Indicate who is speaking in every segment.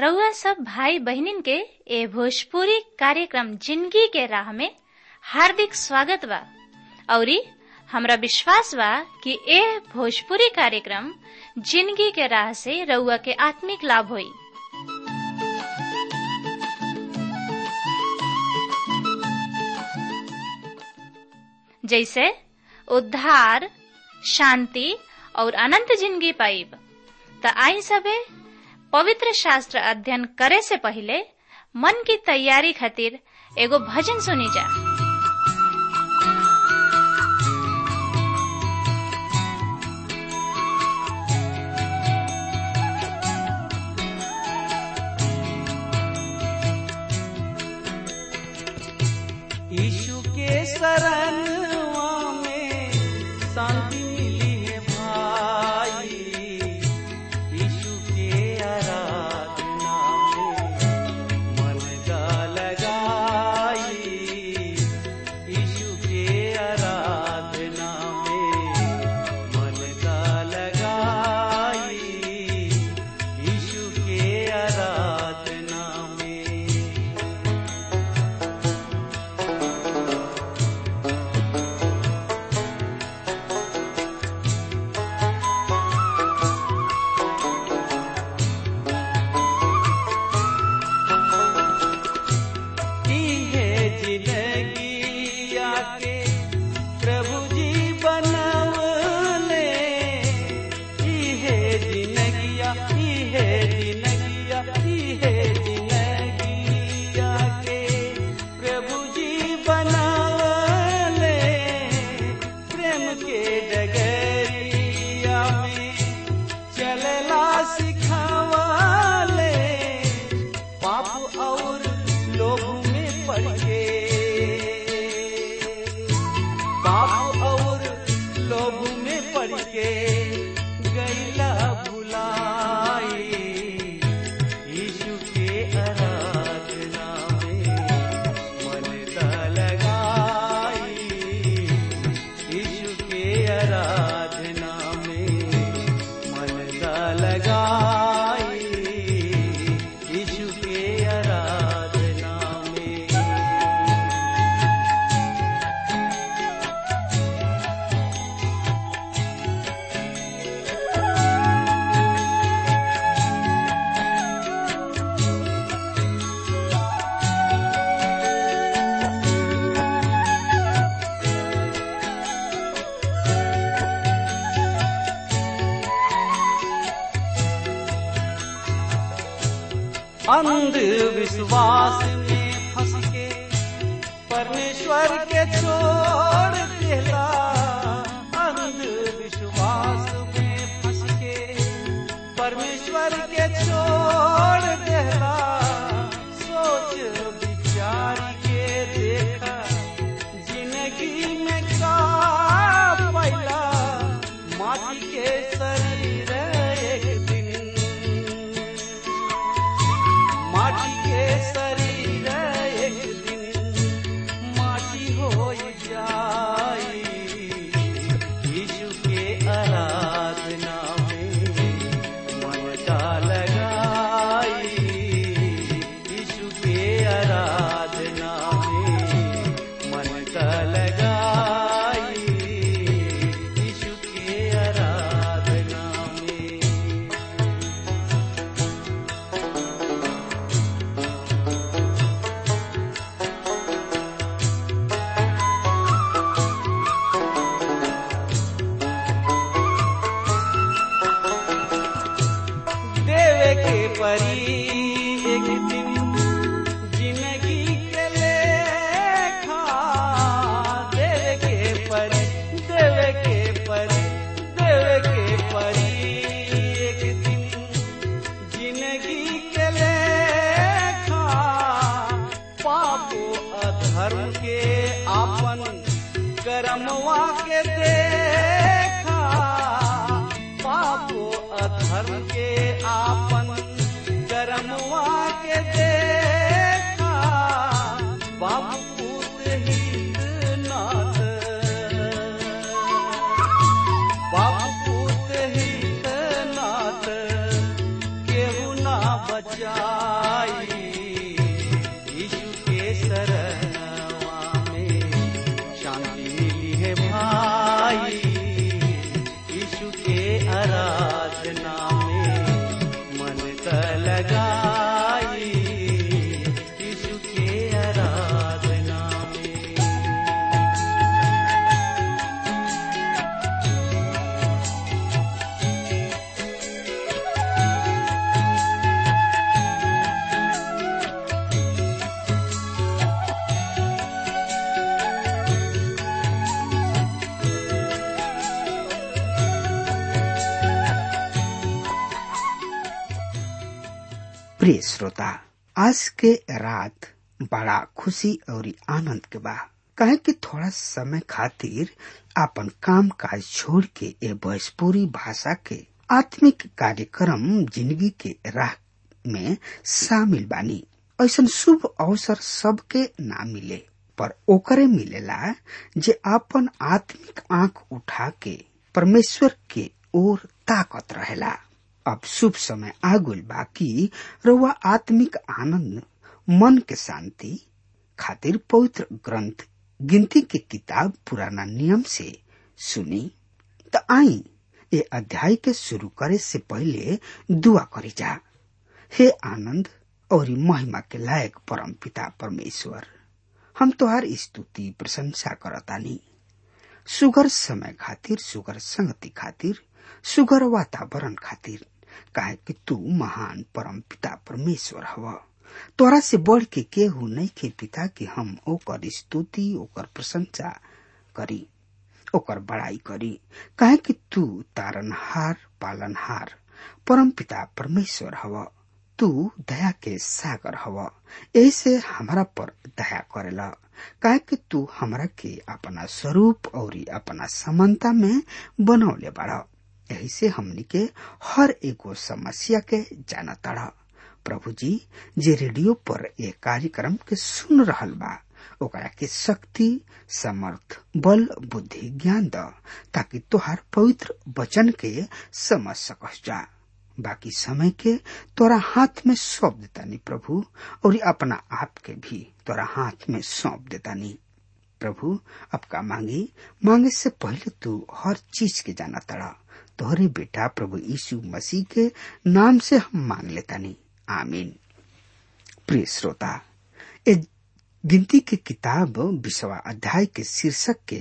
Speaker 1: रउआ सब भाई बहिनीन के ए भोजपुरी कार्यक्रम जिंदगी के राह में हार्दिक स्वागत बा औरी हमरा विश्वास बा कि ए भोजपुरी कार्यक्रम जिंदगी के राह से रउआ के आत्मिक लाभ होई जैसे उद्धार शांति और अनंत जिंदगी पाइब त आई सबे पवित्र शास्त्र अध्ययन करे से पहले मन की तैयारी खातिर एगो भजन सुनी जा
Speaker 2: यीशु के शरणवा में शांति मिली है भाई यीशु के आराधना में मन का लगाई यीशु के आराधना में मन का लगाई यीशु के आराधना में की है जिंदगी आके प्रभु जी बनवले की है जिंदगिया की है जिंदगिया की है जिंदगी आके प्रभु जी बनवले प्रेम के डगरिया में चलला सिखावले पाप और लोभ में पड़ के पाप और लोभ में पड़ के गैला भुलाई यीशु के आराधना में मन दा लगाई यीशु के आराधना में मन दा लगाई यीशु के आराधना में अंधविश्वास में फंस के परमेश्वर के छोड़ देला अंधविश्वास में फंस के परमेश्वर के छोड़ देला सोच विचार के देखा जिंदगी में का पैला माटी के शरीर एक दिन माटी के शरीर एक दिन माटी हो जाई यीशु के आराधना में मन का लगाई यीशु के आराधना में मन का लगाई यीशु के आराधना में देवे के परी एक दिन जिंदगी के लेखा देवे के परी देवे के परी देवे के परी एक दिन जिंदगी के लेखा पापो अधर्म के आपन कर्मवा के देखा पापो अधर्म के आपन कर्मवा के देखा बाबू पूत हित नाथ बाबू पूत हित नाथ केहू ना बचा
Speaker 3: प्रिय श्रोता आज के रात बड़ा खुशी और आनंद के बा कहे कि थोड़ा समय खातिर अपन काम काज छोड़ के ए भोजपुरी भाषा के आत्मिक कार्यक्रम जिंदगी के राह में शामिल बानी ऐसा शुभ अवसर सबके ना मिले पर ओकरे मिलेला जे अपन आत्मिक आंख उठा के परमेश्वर के ओर ताकत रहेला अब शुभ समय आगुल बाकी रउआ आत्मिक आनंद मन के शांति खातिर पवित्र ग्रंथ गिनती के किताब पुराना नियम से सुनी त आई ये अध्याय के शुरू करे से पहले दुआ करी जा हे आनंद और महिमा के लायक परम पिता परमेश्वर हम तोहार स्तुति प्रशंसा करतानी सुगर समय खातिर सुगर संगति खातिर सुगर वातावरण खातिर काहे कि तू महान परम पिता परमेश्वर हवा तोरा से बढ़ के केहू नहीं के पिता कि हम ओकर स्तुति ओकर प्रशंसा करी ओकर बड़ाई करी काहे कि तू तारनहार पालनहार परम पिता परमेश्वर हवा तू दया के सागर हवा ऐसे हमारा पर दया करेला काहे कि तू हमरा के अपना स्वरूप और अपना समानता में बनौले बाड़ा यही से हमनी के हर एगो समस्या के जाना तड़ा प्रभु जी जे रेडियो पर ये कार्यक्रम के सुन रहल बा ओकरा के शक्ति समर्थ बल बुद्धि ज्ञान द ताकि तोहार पवित्र वचन के समझ सकस जा बाकी समय के तोरा हाथ में सौंप देतानी प्रभु और अपना आप के भी तोरा हाथ में सौंप देतानी प्रभु अब का मांगी मांगे से पहले तू हर चीज के जाना तड़ा तोहरे बेटा प्रभु यीशु मसीह के नाम से हम मांग लेतानी आमीन प्रिय श्रोता ए गिनती के किताब विश्वा अध्याय के शीर्षक के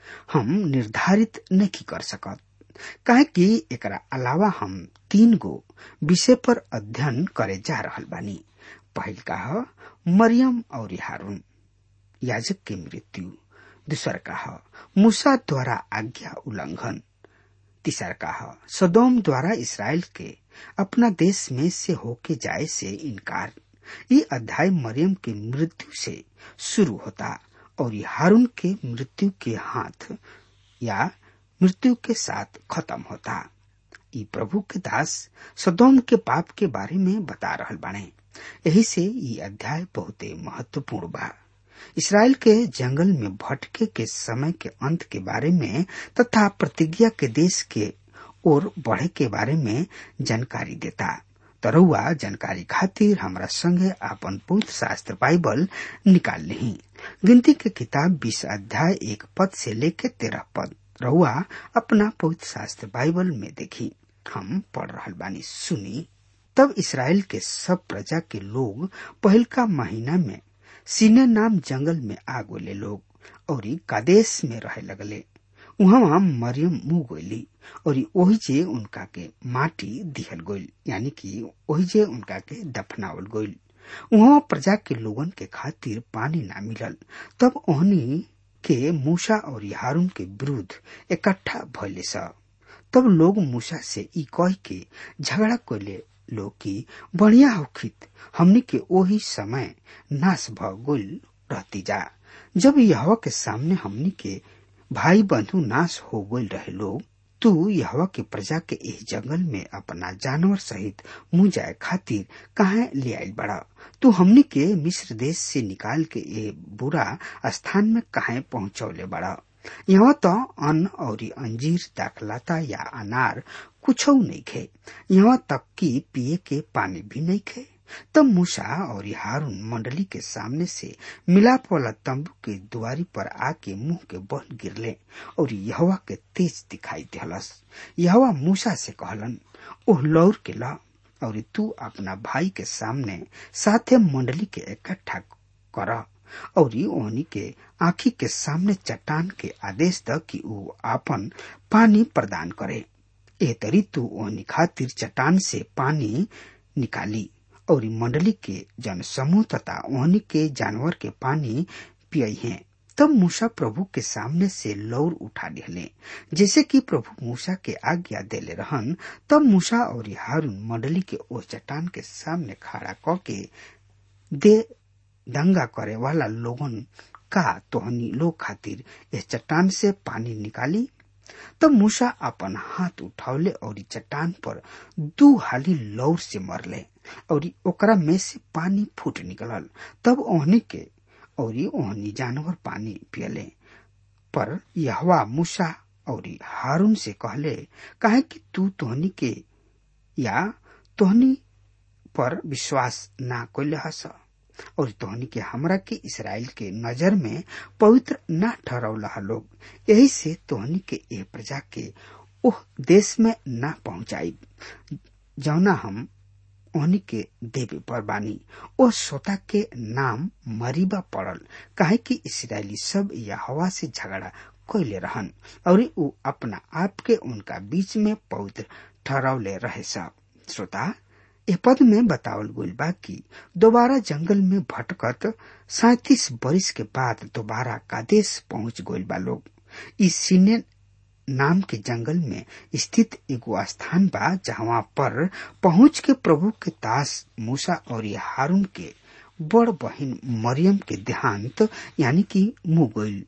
Speaker 3: हम निर्धारित नहीं कर सकत काहे कि एकरा अलावा हम तीन गो विषय पर अध्ययन करे जा रहल बानी पहल का मरियम और हारून याजक के मृत्यु दूसर का मूसा द्वारा आज्ञा उल्लंघन तीसर का सदोम द्वारा इसराइल के अपना देश में से होके जाए से इनकार ये अध्याय मरियम की मृत्यु से शुरू होता और ये हारून के मृत्यु के हाथ या मृत्यु के साथ खत्म होता ये प्रभु के दास सदोम के पाप के बारे में बता रहल बाने यही से ये अध्याय बहुत महत्वपूर्ण बा इसराइल के जंगल में भटके के समय के अंत के बारे में तथा प्रतिज्ञा के देश के ओर बढ़े के बारे में जानकारी देता तरुआ जानकारी खातिर हमरा संगे आपन पवित्र शास्त्र बाइबल निकाल ली गिनती के किताब बीस अध्याय एक पद से लेके तेरह पद रहुआ अपना पवित्र शास्त्र बाइबल में देखी हम पढ़ रहा बानी सुनी तब इसराइल के सब प्रजा के लोग पहलका महीना में सीने नाम जंगल में आ गोले लोग और कादेश में रहे लगले वहाँ मरियम मुंह गोली और वही जे उनका के माटी दिहल गोल यानी कि वही जे उनका के दफनावल गोल वहाँ प्रजा के लोगन के खातिर पानी ना मिलल तब ओहनी के मूसा और हारून के विरुद्ध इकट्ठा भइले स तब लोग मूसा से ई कह के झगड़ा कोले लोग की बढ़िया होखित हमनी के वही समय नाश भ गोल रहती जा जब यहवा के सामने हमनी के भाई बंधु नाश हो गल रहे लोग तू यहवा के प्रजा के इस जंगल में अपना जानवर सहित मुंह जाए खातिर कहा ले आयल बड़ा तू हमनी के मिस्र देश से निकाल के ये बुरा स्थान में कहा पहुंचौले बड़ा यहाँ तो अन्न और अंजीर दाखलाता या अनार कुछ नहीं खे यहाँ तक कि पिए के पानी भी नहीं खे तब मूसा और हारून मंडली के सामने से मिलाप वाला तंबू के दुआरी पर आके मुंह के बन गिरले और यहवा के तेज दिखाई दिलस यहवा मूसा से कहलन ओह लौर के ला और तू अपना भाई के सामने साथे मंडली के इकट्ठा कर और ओहनी के आखी के सामने चट्टान के आदेश द कि वो आपन पानी प्रदान करे ए तरी तू ओहनी खातिर चट्टान से पानी निकाली और मंडली के जन समूह तथा ओहनी के जानवर के पानी पियई हैं तब मूसा प्रभु के सामने से लौर उठा लिहले जैसे कि प्रभु मूसा के आज्ञा देले रहन तब मूसा और हारून मंडली के ओ चट्टान के सामने खड़ा क के दे दंगा करे वाला लोगन का तोहनी लोग खातिर इस चट्टान से पानी निकाली तब मूसा अपन हाथ उठौले और चट्टान पर दू हाली लौर से मरले और ओकरा में से पानी फूट निकलल तब ओहनी के और ओहनी जानवर पानी पियले पर यहवा मूसा और हारून से कहले काहे कि तू तोहनी के या तोहनी पर विश्वास ना कोले हस और तोहनी के हमरा के इसराइल के नजर में पवित्र ना ठहरौला लोग यही से तोहनी के ए प्रजा के ओह देश में ना पहुंचाई जौना हम ओहनी के देवे पर बानी ओ सोता के नाम मरीबा पड़ल काहे कि इसराइली सब या हवा से झगड़ा कैले रहन और उ अपना आप के उनका बीच में पवित्र ठहरौले रहे सब श्रोता ए पद में बतावल गइल बा कि दोबारा जंगल में भटकत सैतीस बरिस के बाद दोबारा कादेश पहुंच गइल बा लोग इस सीने नाम के जंगल में स्थित एगो स्थान बा जहाँ पर पहुंच के प्रभु के दास मूसा और हारून के बड़ बहिन मरियम के देहांत यानी कि मुंह गइल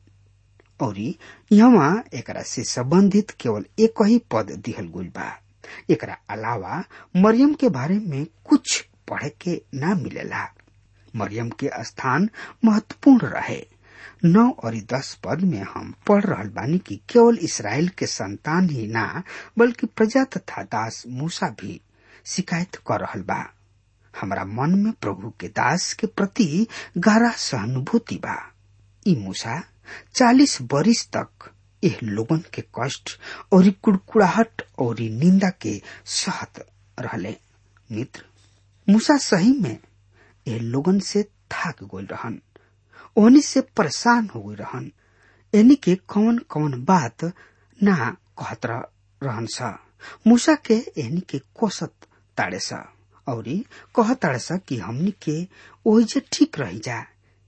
Speaker 3: और यहाँ एकरा से संबंधित केवल एक ही पद दिहल गइल बा एकरा अलावा मरियम के बारे में कुछ पढ़े के ना मिलेला मरियम के स्थान महत्वपूर्ण रहे नौ और दस पद में हम पढ़ रहल बानी कि केवल इसराइल के संतान ही ना बल्कि प्रजा तथा दास मूसा भी शिकायत कर रहल बा हमारा मन में प्रभु के दास के प्रति गहरा सहानुभूति बा ई मूसा चालीस बरिस तक एह लोगन के कष्ट और कुड़कुड़ाहट और निंदा के सहत रहले मित्र मूसा सही में एह लोगन से थाक गोल रहन ओहनी से परेशान हो गई रहन एनी के कौन कौन बात ना कहत रहन सा मूसा के एनी के कोसत ताड़े सा और कह ताड़े सा कि हमनी के ओही जे ठीक रही जा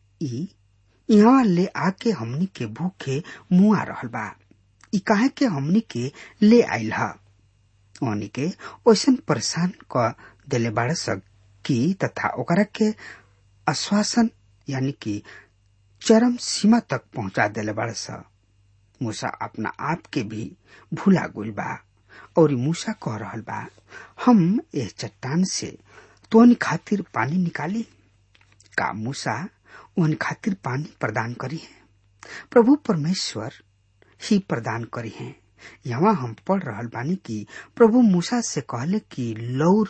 Speaker 3: ई यहाँ ले आके हमनी के भूखे मुआ रहल बा ई काहे के हमनी के ले आइल हा ओनी के ओसन परेशान क देले बाड़े स कि तथा ओकरा के आश्वासन यानी कि चरम सीमा तक पहुंचा देले बाड़े स मूसा अपना आप के भी भूला गुल बा और मूसा कह रहल बा हम एह चट्टान से तोन खातिर पानी निकाली का मूसा उन खातिर पानी प्रदान करी है प्रभु परमेश्वर ही प्रदान करी है यहाँ हम पढ़ रहल बानी कि प्रभु मूसा से कहले कि लौर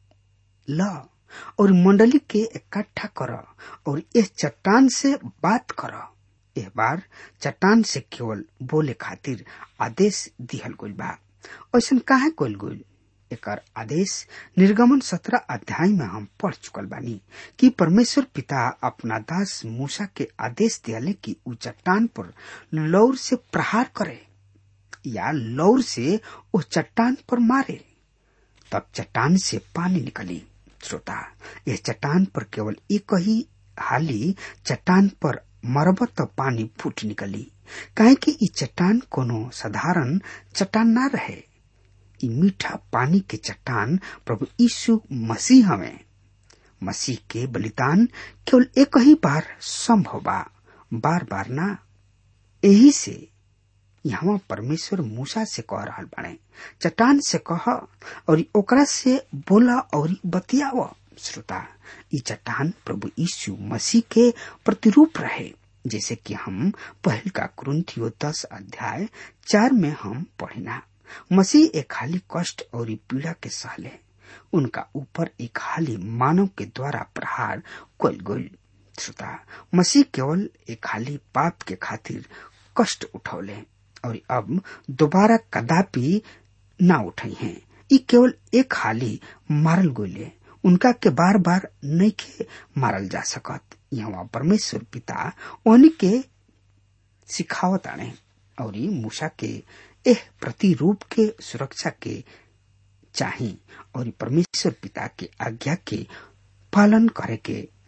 Speaker 3: ल और मंडली के इकट्ठा कर और इस चट्टान से बात कर एह बार चट्टान से केवल बोले खातिर आदेश दिहल गइल बा ऐसा काहे कइल गइल एकर आदेश निर्गमन सत्रह अध्याय में हम पढ़ चुकल बानी कि परमेश्वर पिता अपना दास मूसा के आदेश दियाले कि उ चट्टान पर लौर से प्रहार करे या लौर से उस चट्टान पर मारे तब चट्टान से पानी निकली श्रोता यह चट्टान पर केवल एक ही हाली चट्टान पर मरबत तो पानी फूट निकली काहे कि ई चट्टान कोनो साधारण चट्टान ना रहे ई मीठा पानी के चट्टान प्रभु यीशु मसीह हमें मसीह के बलिदान केवल एक ही बार संभव बा बार बार ना यही से यहाँ परमेश्वर मूसा से कह रहा बने चट्टान से कह और ओकरा से बोला और बतियाव श्रोता ई चट्टान प्रभु यीशु मसीह के प्रतिरूप रहे जैसे कि हम पहल का क्रंथियो दस अध्याय चार में हम पढ़ना मसीह एक हाली कष्ट और पीड़ा के सहले उनका ऊपर एक हाली मानव के द्वारा प्रहार कल गई श्रोता मसीह केवल एक हाली पाप के खातिर कष्ट उठौले और अब दोबारा कदापि ना उठाई हैं ई केवल एक हाली मारल गोले उनका के बार बार नहीं के मारल जा सकत यहाँ परमेश्वर पिता उनके सिखावत आने और मूसा के एह प्रतिरूप के सुरक्षा के चाही और परमेश्वर पिता के आज्ञा के पालन करे के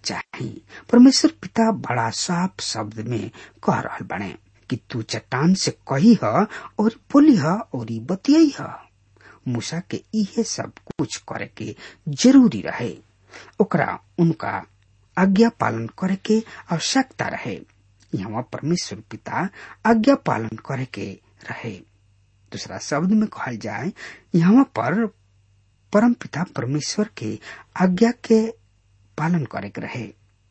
Speaker 3: चाहिए परमेश्वर पिता बड़ा साफ शब्द में कह रहा बने कि तू चट्टान से कही ह और बोली ह और बतियाई ह मूसा के इहे सब कुछ करे के जरूरी रहे ओकरा उनका आज्ञा पालन करे के आवश्यकता रहे यहाँ परमेश्वर पिता आज्ञा पालन करे के रहे दूसरा शब्द में कहल जाए यहाँ पर परम पिता परमेश्वर के आज्ञा के पालन करे के रहे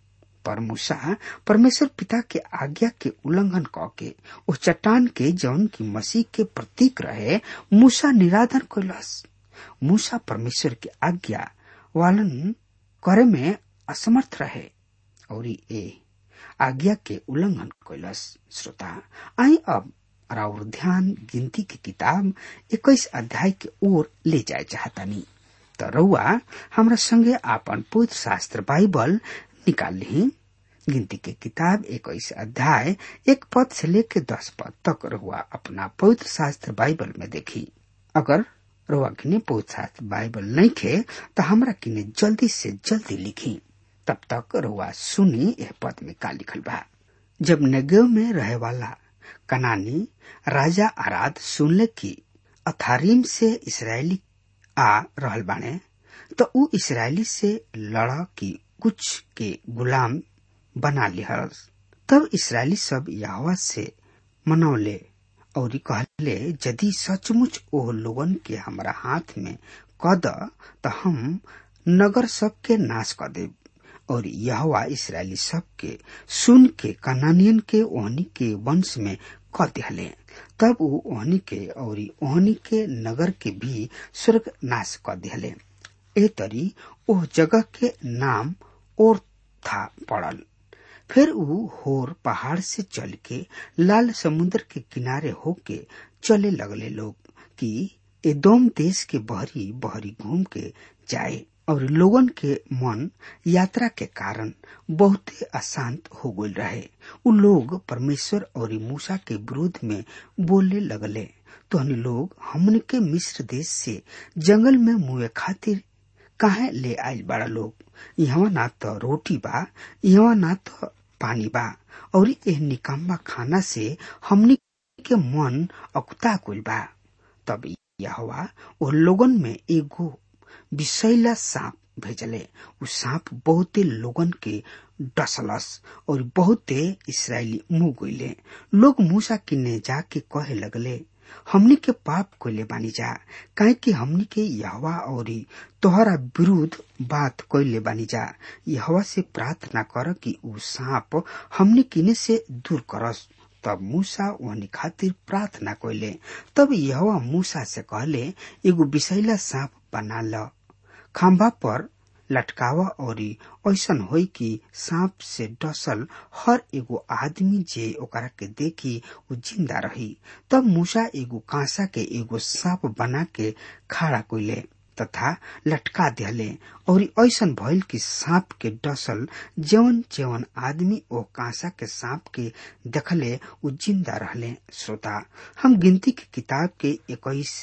Speaker 3: पर मूसा परमेश्वर पिता के आज्ञा के उल्लंघन क के उस चट्टान के जौन की मसीह के प्रतीक रहे मूसा निराधन कैलस मूसा परमेश्वर के आज्ञा पालन करे में असमर्थ रहे और ए आज्ञा के उल्लंघन कैलस श्रोता आई अब और ध्यान गिनती की किताब इक्कीस अध्याय के ओर ले जाए चाहतानी तो रउआ हमरा संगे आपन पवित्र शास्त्र बाइबल निकाल ली गिनती के किताब इक्कीस अध्याय एक पद से लेके दस पद तक रहुआ अपना पवित्र शास्त्र बाइबल में देखी अगर रहुआ किने पवित्र शास्त्र बाइबल नहीं खे तो हमरा किने जल्दी से जल्दी लिखी तब तक रहुआ सुनी यह पद में का लिखल बा जब नगेव में रहे वाला कनानी राजा आराध सुनले की अथारीम से इसराइली आ रहल बाने तो ऊ इसराइली से लड़ की कुछ के गुलाम बना लिहल तब इसराइली सब यहवा से मनौले और कहले यदि सचमुच ओ लोगन के हमरा हाथ में कद तो हम नगर सब के नाश कर देब और यहवा इसराइली सब के सुन के कनानियन के ओहनी के वंश में क दिहले तब ऊ ओहनी के और ओहनी के नगर के भी स्वर्ग नाश कर दिहले ए तरी ओह जगह के नाम और था पड़ल फिर ऊ होर पहाड़ से चल के लाल समुद्र के किनारे होके चले लगले लोग कि एदोम देश के बहरी बहरी घूम के जाए और लोगन के मन यात्रा के कारण बहुते अशांत हो गई रहे उ लोग परमेश्वर और मूसा के विरोध में बोलने लगले तो हम लोग हमन के मिस्र देश से जंगल में मुए खातिर काहे ले आयल बड़ा लोग यहाँ ना तो रोटी बा यहाँ ना तो पानी बा और एह निकम्मा खाना से हमनी के मन अकुता कुल बा तब यहवा ओ लोगन में एगो विषैला सांप भेजले उ सांप बहुते लोगन के डसलस और बहुते इसराइली मुंह गईले लोग मूसा किन्ने जाके कहे लगले हमनी के पाप कोले बानी जा काहे कि हमनी के यहवा और तोहरा विरुद्ध बात कोले बानी जा यहवा से प्रार्थना कर कि उ सांप हमनी किने से दूर करस तब मूसा वहनी खातिर प्रार्थना कोले तब यहवा मूसा से कहले एगो विषैला सांप बना ल खम्बा पर लटकावा और ऐसन होई कि सांप से डसल हर एगो आदमी जे ओकरा के देखी वो जिंदा रही तब मूसा एगो कांसा के एगो सांप बना के खड़ा कोइले तथा लटका दिहले और ऐसन भइल कि सांप के डसल जवन जवन आदमी ओ कांसा के सांप के देखले उ जिंदा रहले श्रोता हम गिनती के किताब के इक्कीस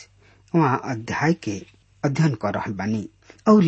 Speaker 3: अध्याय के अध्ययन कर रहल बानी और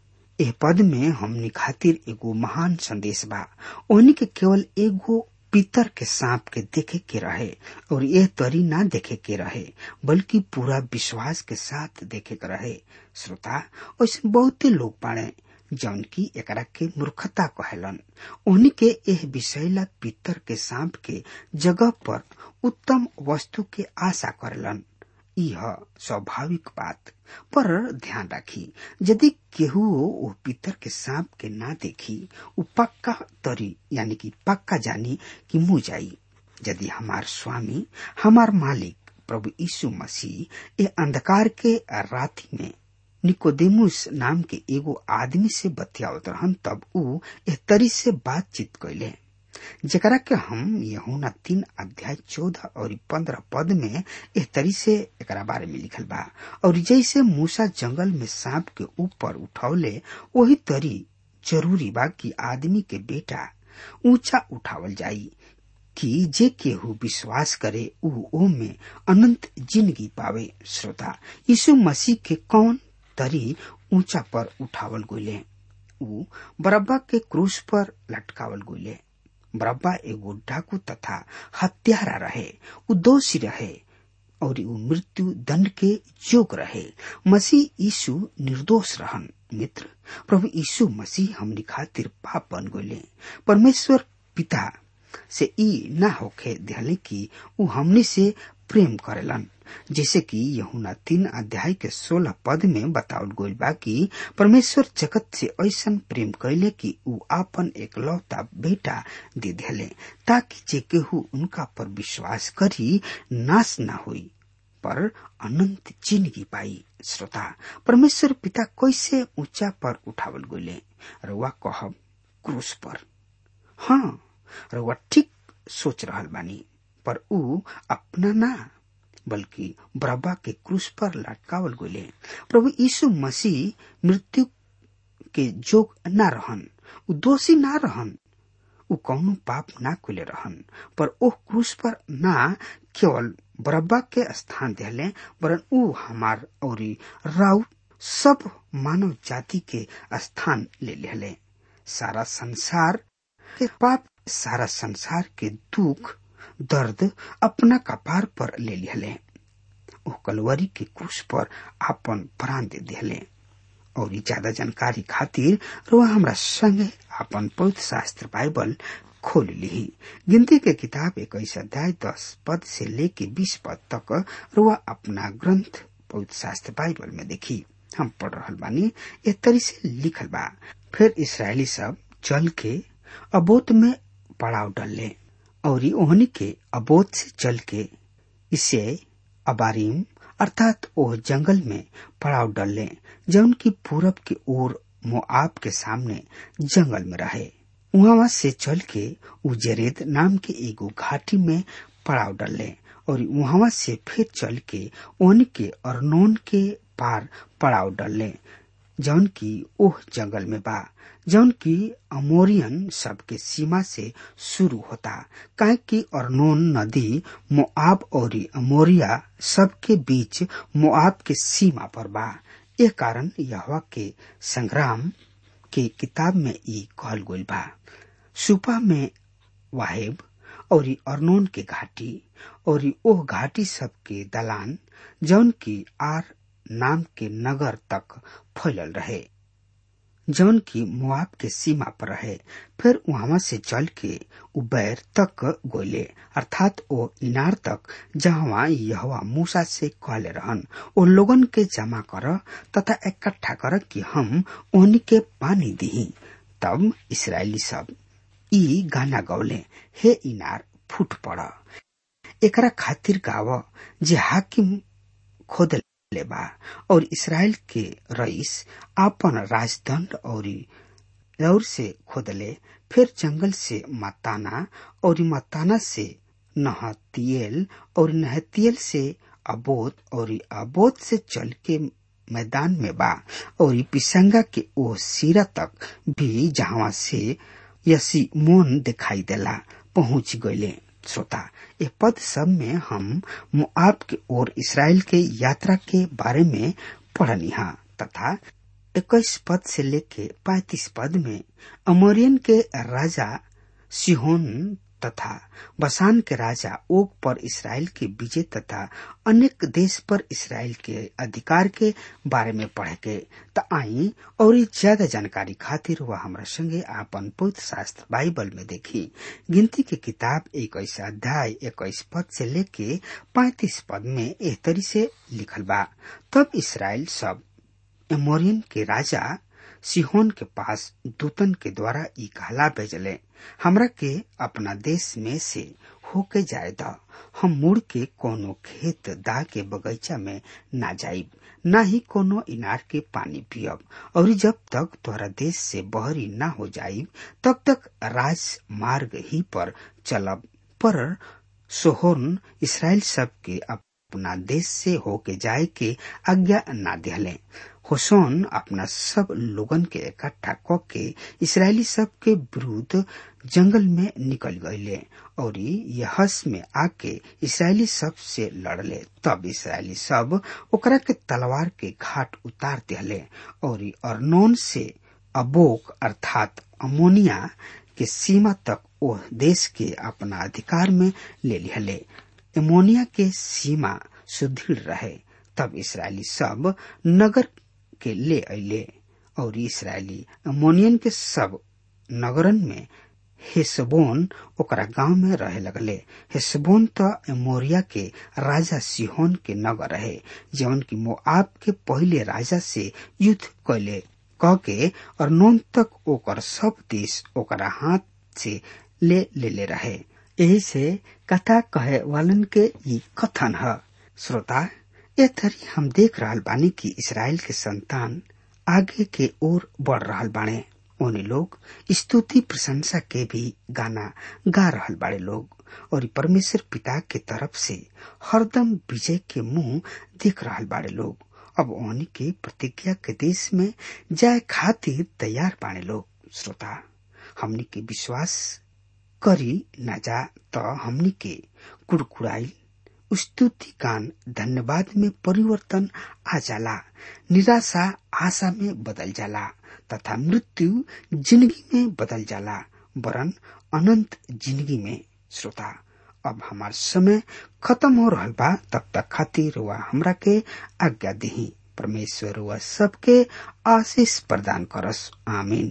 Speaker 3: एह पद में हमनी खातिर एगो महान संदेश बा ओहनी के केवल एगो पितर के सांप के देखे के रहे और यह तरी ना देखे के रहे बल्कि पूरा विश्वास के साथ देखे के रहे श्रोता ऐसे बहुते लोग बाड़े जौन की एकरा के मूर्खता कहलन ओहनी के एह विषैला पितर के सांप के जगह पर उत्तम वस्तु के आशा करलन यह स्वाभाविक बात पर ध्यान राखी यदि केहू वो पितर के सांप के ना देखी उ पक्का तरी यानी कि पक्का जानी कि मुँह जाई यदि हमार स्वामी हमार मालिक प्रभु यीशु मसीह ए अंधकार के राति में निकोदेमुस नाम के एगो आदमी से बतियावत रहन तब उ एह तरी से बातचीत कैले जकरा के हम यहूना तीन अध्याय चौदह और पंद्रह पद में एह तरी से एकरा बारे में लिखल बा और जैसे मूसा जंगल में सांप के ऊपर उठौले वही तरी जरूरी बा कि आदमी के बेटा ऊंचा उठावल जाई कि जे केहू विश्वास करे ऊ ओ में अनंत जिंदगी पावे श्रोता यीशु मसीह के कौन तरी ऊंचा पर उठावल गोले ऊ बरब्बा के क्रूस पर लटकावल गुले बरब्बा एगो डाकू तथा हत्यारा रहे ऊ दोषी रहे और ऊ मृत्यु दंड के योग रहे मसीह यीशु निर्दोष रहन मित्र प्रभु यीशु मसीह हमनी खातिर पाप बन गए परमेश्वर पिता से ई न होखे दिहले कि ऊ हमनी से प्रेम करेलन जैसे कि यहुना तीन अध्याय के सोलह पद में बतावल गईल बा कि परमेश्वर जगत से ऐसा प्रेम कैले कि ऊ आपन एक लौता बेटा दे दिले ताकि जे केहू उनका पर विश्वास करी नाश न हुई पर अनंत जिंदगी पाई श्रोता परमेश्वर पिता कैसे ऊंचा पर उठावल गईले रुआ कहब क्रूस पर हाँ रुआ ठीक सोच रहल बानी पर ऊ अपना ना बल्कि बरब्बा के क्रूस पर लटकावल गईले प्रभु यीशु मसीह मृत्यु के जोग न रहन ऊ दोषी ना रहन ऊ कौनो पाप ना कुले रहन पर ओह क्रूस पर ना केवल बरब्बा के स्थान दिले वरन ऊ हमार और राउ सब मानव जाति के स्थान ले लेले सारा संसार के पाप सारा संसार के दुख दर्द अपना कपार पर ले लिहले ओ कलवरी के क्रूस पर आपन प्राण दे दिले और ज्यादा जानकारी खातिर रुआ हमरा संगे आपन पवित्र शास्त्र बाइबल खोल ली गिनती के किताब इक्कीस अध्याय दस पद से लेके बीस पद तक रुआ अपना ग्रंथ पवित्र शास्त्र बाइबल में देखी हम पढ़ रहल बानी ए तरी से लिखल बा फिर इसराइली सब चल के अबोत में पड़ाव डलले और ओहनी के अबोध से चल के इसे अबारीम अर्थात ओह जंगल में पड़ाव डलले जौन की पूरब के ओर मोआब के सामने जंगल में रहे वहां से चल के उजरेद नाम के एगो घाटी में पड़ाव डलले और वहां से फिर चल के ओन के अरनोन के पार पड़ाव डलले जौन की ओह जंगल में बा जौन की अमोरियन सबके सीमा से शुरू होता काहे कि अर्नोन नदी मोआब और अमोरिया सबके बीच मोआब के सीमा पर बा ए कारण यहवा के संग्राम के किताब में ई कहल गइल बा सुपा में वाहेब और अर्नोन के घाटी और ओह घाटी सबके दलान जौन की आर नाम के नगर तक फैलल रहे जौन की मुआब के सीमा पर रहे फिर वहां से चल के उबैर तक गोले अर्थात ओ इनार तक जहां यहवा मूसा से कहले रहन ओ लोगन के जमा कर तथा इकट्ठा कर कि हम ओनी के पानी दी तब इसराइली सब ई गाना गौले हे इनार फूट पड़ एकरा खातिर गाव जे हाकिम खोद लेबा और इसराइल के रईस आपन राजदंड और दौर से खोदले फिर जंगल से मताना और मताना से नहतियल और नहतियल से अबोध और अबोध से चल के मैदान में बा और पिसंगा के ओ सिरा तक भी जहां से यसी मोन दिखाई देला पहुंच गए श्रोता ये पद सब में हम मुआब के ओर इसराइल के यात्रा के बारे में पढ़नी हा तथा इक्कीस पद से लेके पैतीस पद में अमोरियन के राजा सिहोन तथा बसान के राजा ओग पर इसराइल के विजय तथा अनेक देश पर इसराइल के अधिकार के बारे में पढ़े के त आई और ज्यादा जानकारी खातिर वह हमारा संगे आपन पवित्र शास्त्र बाइबल में देखी गिनती के किताब इक्कीस अध्याय इक्कीस पद से लेके पैतीस पद में एह तरी से लिखल बा तब इसराइल सब एमोरियन के राजा सिहोन के पास दूतन के द्वारा ई कहला भेजले हमरा के अपना देश में से होके जाए द हम मुड़ के कोनो खेत दा के बगीचा में ना जाइब ना ही कोनो इनार के पानी पियब और जब तक तोहरा देश से बहरी ना हो जाइब तब तक राज मार्ग ही पर चलब पर सोहोन इसराइल सब के अपना देश से होके जाए के आज्ञा ना दिहले होसोन अपना सब लोगन के इकट्ठा क के इसराइली सब के विरुद्ध जंगल में निकल गईले और यहस में आके इसराइली सब से लड़ले तब इसराइली सब ओकरा के तलवार के घाट उतार दिले और अर्नोन से अबोक अर्थात अमोनिया के सीमा तक ओ देश के अपना अधिकार में ले लिहले एमोनिया के सीमा सुदृढ़ रहे तब इसराइली सब नगर के ले अले और इसराइली अमोनियन के सब नगरन में हेसबोन ओकरा गांव में रहे लगले हेसबोन तो एमोरिया के राजा सिहोन के नगर रहे जवन की मोआब के पहले राजा से युद्ध कैले कह के और नोन तक ओकर सब देश ओकरा हाथ से ले ले ले रहे यही से कथा कहे वालन के ये कथन है श्रोता ए तरी हम देख रहल बानी कि इसराइल के संतान आगे के ओर बढ़ रहल बाणे ओने लोग स्तुति प्रशंसा के भी गाना गा रहल बाड़े लोग और परमेश्वर पिता के तरफ से हरदम विजय के मुंह देख रहल बाड़े लोग अब ओनी के प्रतिज्ञा के देश में जाए खातिर तैयार बाड़े लोग श्रोता हमनी के विश्वास करी न जा तो हमनी के कुड़कुड़ाई स्तुति गान धन्यवाद में परिवर्तन आ जाला निराशा आशा में बदल जाला तथा मृत्यु जिंदगी में बदल जाला वरन अनंत जिंदगी में श्रोता अब हमार समय खत्म हो रहा बा तब तक खातिर हुआ हमरा के आज्ञा दही परमेश्वर हुआ सबके आशीष प्रदान करस आमीन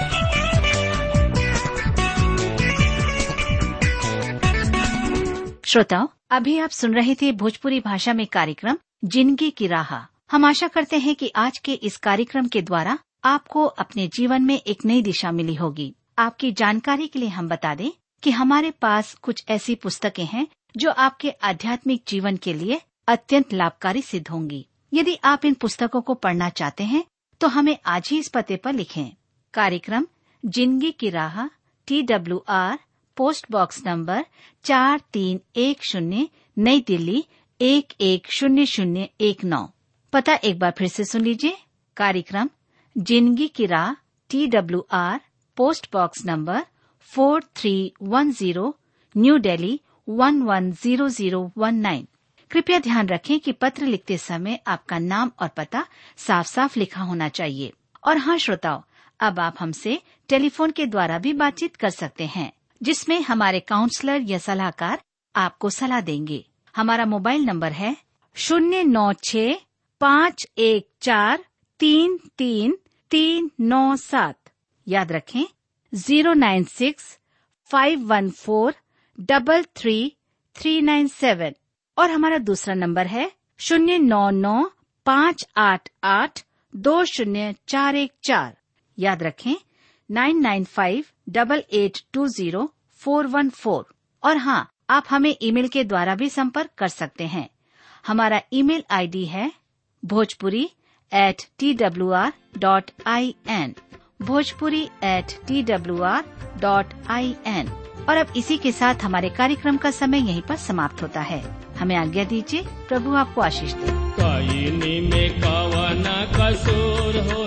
Speaker 4: श्रोताओं अभी आप सुन रहे थे भोजपुरी भाषा में कार्यक्रम जिंदगी की राह हम आशा करते हैं कि आज के इस कार्यक्रम के द्वारा आपको अपने जीवन में एक नई दिशा मिली होगी आपकी जानकारी के लिए हम बता दें कि हमारे पास कुछ ऐसी पुस्तकें हैं जो आपके आध्यात्मिक जीवन के लिए अत्यंत लाभकारी सिद्ध होंगी यदि आप इन पुस्तकों को पढ़ना चाहते हैं तो हमें आज ही इस पते पर लिखें कार्यक्रम जिंदगी की राह T W R post box number चार तीन एक शून्य नई दिल्ली एक एक शून्य शून्य एक नौ पता एक बार फिर से सुन लीजिए कार्यक्रम जिंदगी की राह T W R post box number four three one zero new Delhi one one zero zero one nine कृपया ध्यान रखें कि पत्र लिखते समय आपका नाम और पता साफ साफ लिखा होना चाहिए और हाँ श्रोताओं अब आप हमसे टेलीफोन के द्वारा भी बातचीत कर सकते हैं जिसमें हमारे काउंसलर या सलाहकार आपको सलाह देंगे हमारा मोबाइल नंबर है शून्य नौ छ पाँच एक चार तीन तीन तीन नौ सात याद रखें zero nine six five one four double three three nine seven और हमारा दूसरा नंबर है शून्य नौ नौ पाँच आठ आठ दो शून्य चार एक चार याद रखें nine nine five double eight two zero four one four और हाँ आप हमें ईमेल के द्वारा भी संपर्क कर सकते हैं हमारा ईमेल आईडी है Bhojpuri at T W R dot I N Bhojpuri at T W R dot I N और अब इसी के साथ हमारे कार्यक्रम का समय यहीं पर समाप्त होता है हमें आज्ञा दीजिए प्रभु आपको आशीष दे
Speaker 5: कईनी में कवना कसूर हो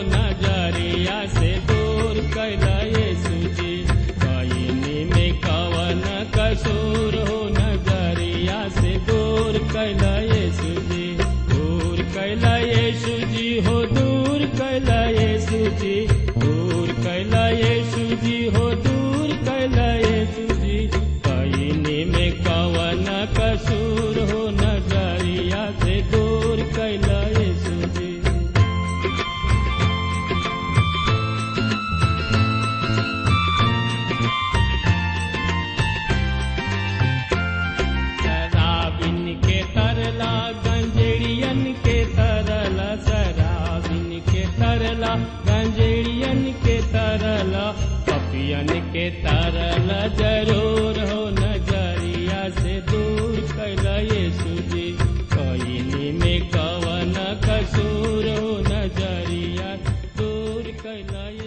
Speaker 5: नजरिया से दूर कैला यीशु जी कईनी में कवना कसूर हो नजरिया से दूर कैला यीशु जी दूर कैला यीशु जी हो दूर कैला यीशु जी दूर कैला यीशु जी हो दूर कैला यीशु जी कईनी में कवना कसूर हो नजरिया से दूर कैला यीशु जी शराबिन के तरला गंजेड़ियन के तरला शराबिन के तरला गंजेड़ियन के तरला पपियन के तरला जरूर हो नजरिया से दूर कैला यीशु जी कईनी में कवन कसूर हो नजरिया दूर कैला